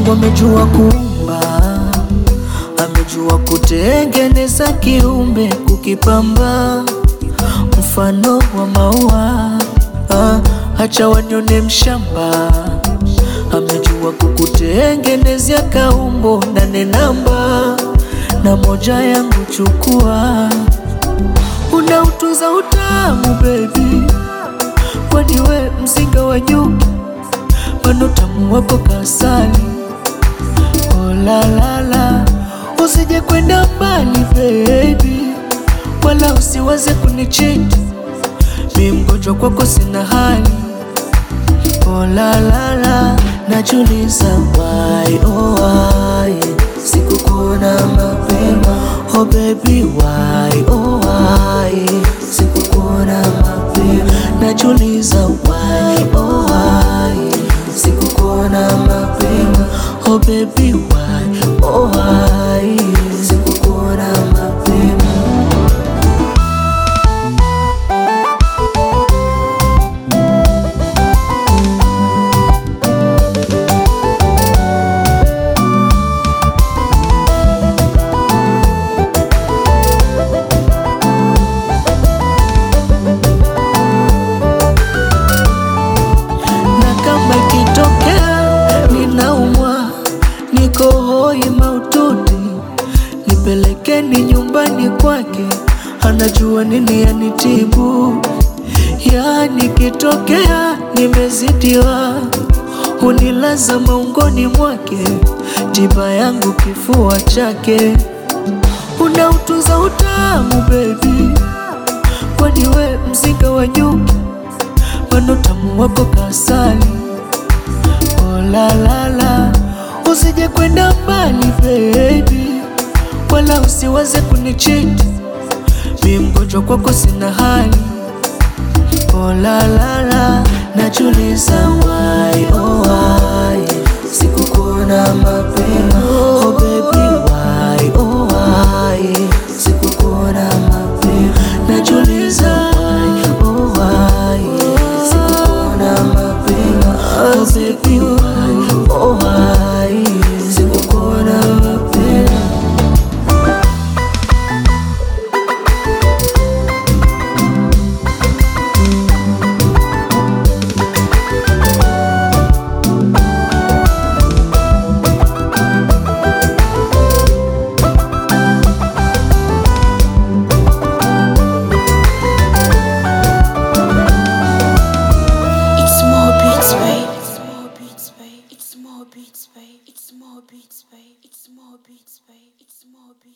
Mungu amejua kuumba, amejua kutengeneza kiumbe, kukipamba mfano wa maua. Ah, acha wanyone mshamba, amejua kukutengenezea kaumbo nane namba na moja yangu chukua, unautuza utamu baby, kwani we mzinga wa nyuki Pano tamu wako kasali Oh la la la Usije kwenda mbali baby Wala usiwaze kunichiti Mi mgonjwa kwako sina hali Oh la la la Najuliza why oh why Sikukuona mapema Oh baby why oh why Sikukuona mapema Najuliza why oh why Sikukuona mapema Oh baby why oh why Sikukuona mapema na kama ikitokea ninaumwa, niko hoi maututi, nipelekeni nyumbani kwake, anajua nini yanitibu. Yani kitokea nimezidiwa, hunilaza maungoni mwake, tiba yangu kifua chake, unautuza utamu baby, kwani we mzinga wa nyuki Pano tamu wako kasali Oh la la la Usije kwenda mbali baby Wala usiwaze kunichiti Mi mgonjwa kwako sina hali Oh la la la Najuliza why oh why Sikukuona mapema Oh baby why oh why Sikukuona mapema Najuliza why oh why Sikukuona mapema Oh baby why oh why Sikukuona mapema It's more beats, babe. It's more beats, babe. It's more beats, babe. It's more beats, babe. It's more beats, babe. It's more beats.